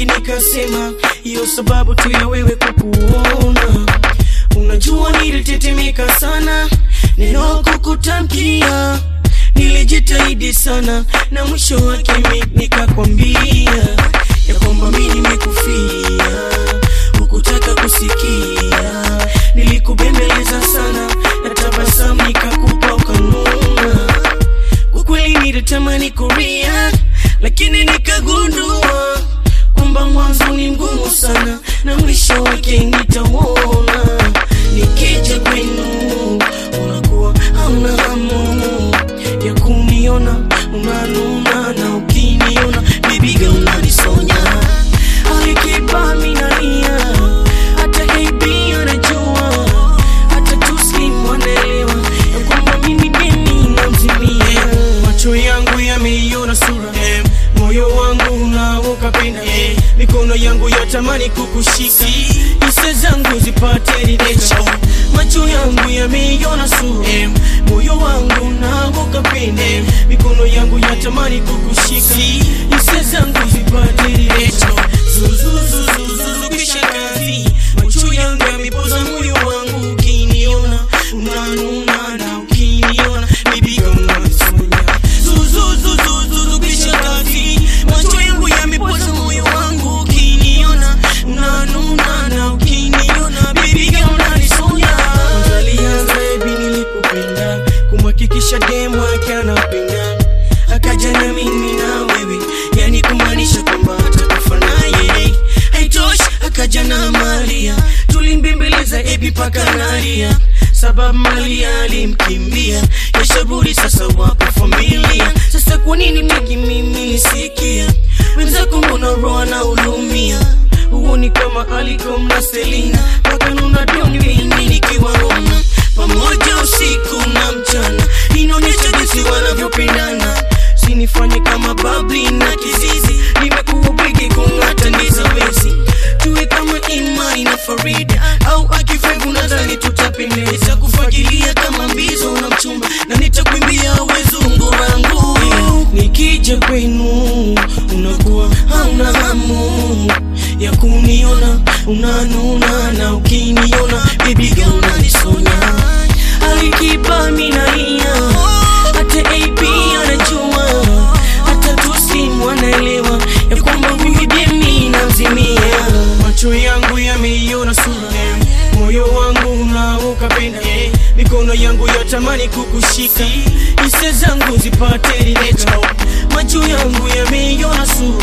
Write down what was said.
mengi nikasema, hiyo sababu tu ya wewe kukuona. Unajua nilitetemeka sana, neno kukutamkia nilijitahidi sana, na mwisho wake mi nikakwambia ya kwamba mi nimekufia, hukutaka kusikia. Nilikubembeleza sana na tabasamu nikakupa ukanuna. Kwa kweli nilitamani kuria, lakini nikagundua kwamba mwanzo ni mgumu sana na mwisho wake nitauona. Nikija kwenu unakuwa hauna hamu ya kuniona, unanuna na ukiniona bibi girl unanisonya. Alikipa minalia hata KB anajua, hata Tuslim wanaelewa ya kwamba mimi deni namzimia. Macho yangu yameiona sura eh, moyo wangu unaoka pena eh, mikono yangu yatamani kukushika, hisia zangu zipate ridhika. Macho yangu yameiona sura eh, moyo wangu unaoka pena eh, mikono yangu yatamani kukushika, hisia zangu zipate ridhika. Zuzuzuzuzuzu kisha kazi, macho yangu yamepoza moyo wangu, ukiniona unanuna na ukiniona baby girl unanisonya. Zuzuzuzuzuzu kisha kazi, macho yangu yamepoza moyo wangu, ukiniona unanuna na ukiniona baby girl unanisonya. Kwanza alianza ebi nilikupenda, kumhakikisha demu yake anapenda, akaja na mimi na wewe, yani kumaanisha kwamba atakufa naye. Haitoshi, akaja na Maria, tulimbembeleza ebi paka nalia, sababu Maria alimkimbia, yashaburi sasa wapo familia. Sasa kwa nini miki mimi nisikia wenzako, mbona roho na ulumia huoni kama Alikom na Selina wakanuna doni mimi nikiwaona pamoja usiku na mchana, inaonyesha jinsi wanavyopendana. Sinifanye kama babli na kizizi, nimekuwa bwigi kung'ata ndiza wezi, tuwe kama Imani na Farida au Akifevu, nadhani tutapendeza, kufagilia kama mbizo na mchumba, na nitakuimbia wezungu wangu. Nikija kwenu unakuwa hauna hamu ya kuniona, unanuna na ukiniona baby girl unanisonya. Alikipa minalia hata AB anajua, hata Tuslim wanaelewa ya kwamba huyu demi namzimia. Macho yangu yameiona sura, moyo wangu unaoka pena, mikono yangu yatamani kukushika, hisia zangu zipate ridhika. Macho yangu yameiona sura